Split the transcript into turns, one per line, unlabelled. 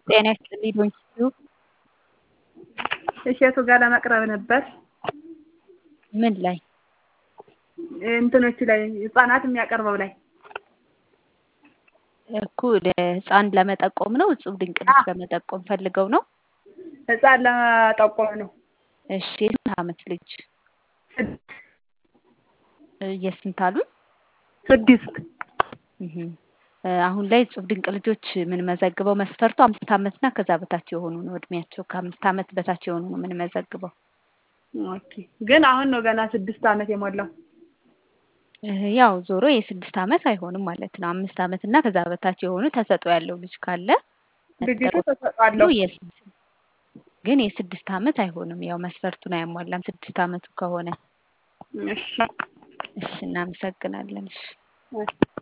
ጤና ይስጥልኝ ዶንኪዩ
እሸቱ ጋር ለመቅረብ ነበር።
ምን ላይ?
እንትኖቹ ላይ ህጻናት የሚያቀርበው ላይ
እኮ ለህፃን ለመጠቆም ነው። እጹብ ድንቅ ልጅ ለመጠቆም ፈልገው ነው።
ህጻን ለመጠቆም ነው።
እሺ የስንት ዓመት ልጅ? የስንት አሉ?
ስድስት
አሁን ላይ እጹብ ድንቅ ልጆች የምንመዘግበው መስፈርቱ አምስት ዓመትና ከዛ በታች የሆኑ ነው። እድሜያቸው ከአምስት ዓመት በታች የሆኑ ነው የምንመዘግበው።
ኦኬ ግን አሁን ነው ገና ስድስት ዓመት የሞላው።
ያው ዞሮ የስድስት ዓመት አይሆንም ማለት ነው። አምስት ዓመት እና ከዛ በታች የሆኑ ተሰጥኦ ያለው ልጅ ካለ
ልጅቱ ተሰጧለሁ
ግን የስድስት ዓመት አይሆንም። ያው መስፈርቱን አያሟላም ስድስት ዓመቱ ከሆነ።
እሺ
እሺ እናመሰግናለን። እሺ